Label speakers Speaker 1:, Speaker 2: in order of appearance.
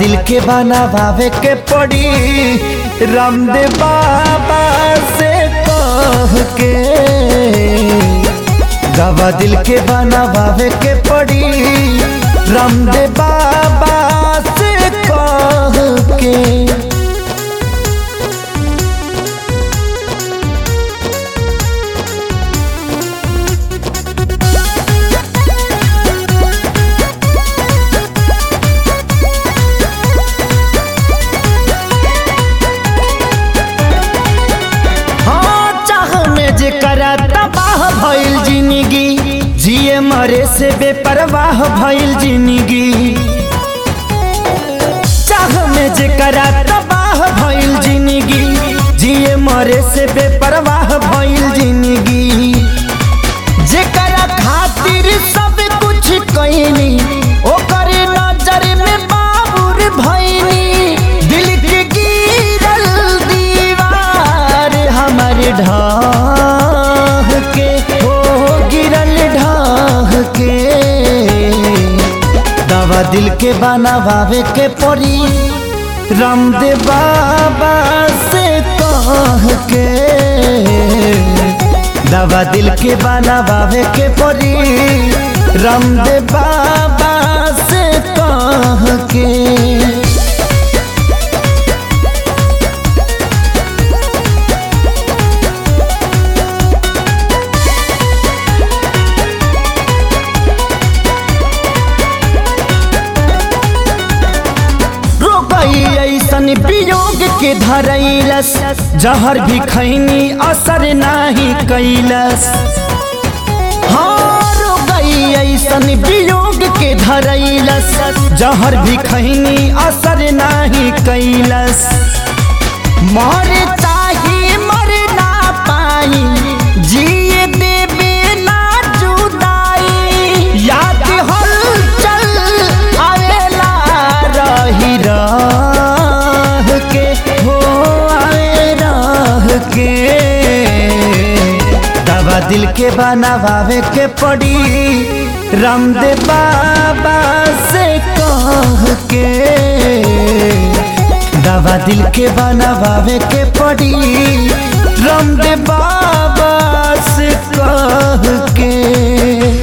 Speaker 1: दिल के बनावे के पड़ी रामदेव बाबा से कह के दवा दिल के बनावे के पड़ी रामदेव बाबा से कह के हाँ चाह में जे करा तबाह भइल जिंदगी जिए मरे से बेपरवाह भइल जिंदगी चाह में जे करा तबाह भइल जिंदगी जिए मरे से बेपरवाह भइल जिंदगी जेकरा खातिर सब कुछ कईनी ओकर नजर में बाबुर भईनी दिल के गिरल दीवार हमर ढाह के हो गिरल ढाह के दवा दिल के बनावे के पड़ी रामदेव बाबा से कह के दवा दिल के बनावे के पड़ी रामदेव बाबा से कह के रोकई ऐसन वियोग के धरैलस जहर भी खैनी असर नाही कैलस हाँ रोकई ऐसन वियोग के धरैलस जहर भी खैनी असर नाही कैलस मर चाहे मर ना पाई जिए देवे ना जुदाई याद हलचल आवेला रही रह के हो आवे रह के दवा दिल के बनावे के पड़ी रामदेव बाबा से कह के दवा दिल के बनावे के पड़ी रामदेव बाबा से कह के